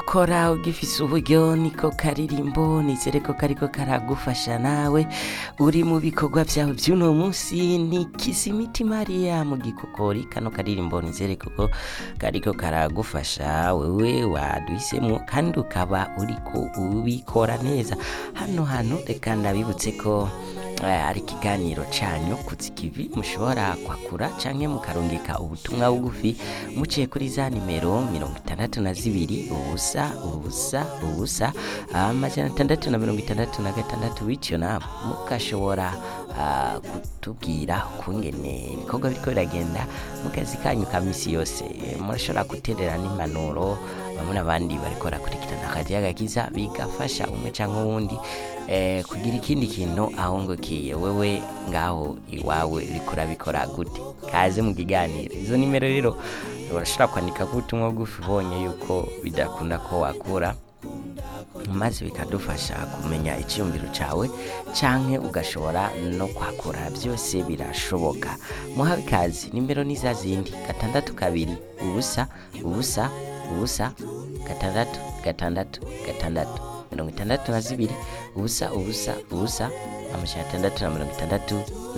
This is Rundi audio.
ukora ugifise uburyo niko karirimbo nizere ko kariko karagufasha nawe uri mu bikorwa vyawe vy'uno munsi ni kisimiti mariya mu gikokori kano karirimbo nizere koko kariko karagufasha wewe waduhisemo kandi ukaba uriko ubikora neza hano hantu reka ndabibutse ko eh, ari ikiganiro canyu kuzikivi mushobora kwakura canke mukarungika ubutumwa bugufi muciye kuri za nimero mirongo itandatu na zibiri ubusa ubusa ubusa amajana atandatu na mirongo itandatu na gatandatu bityo nawe mugashobora ah, kutubwira ukungene ibikorwa biriko biragenda mu kazi kanyu ka misi yose Eh, murashobora guterera n'impanuro bamwe n'abandi bariko barakurikirana akazi gakiza bigafasha umwe canke uwundi eh, kugira ikindi kintu ahongokiye wewe ngaho iwawe uriko urabikora gute kaze mu kiganiro izo nimero rero urashobora kwandika ko ubutumwa bugufi ubonye yuko bidakunda ko wakura maze bikadufasha kumenya icyiyumviro cyawe canke ugashobora no kwakura byose birashoboka muhawe ikazi nimero ni za zindi gatandatu kabiri ubusa ubusa ubusa gatandatu gatandatu gatandatu mirongo itandatu na zibiri ubusa ubusa ubusa amajana atandatu na mirongo itandatu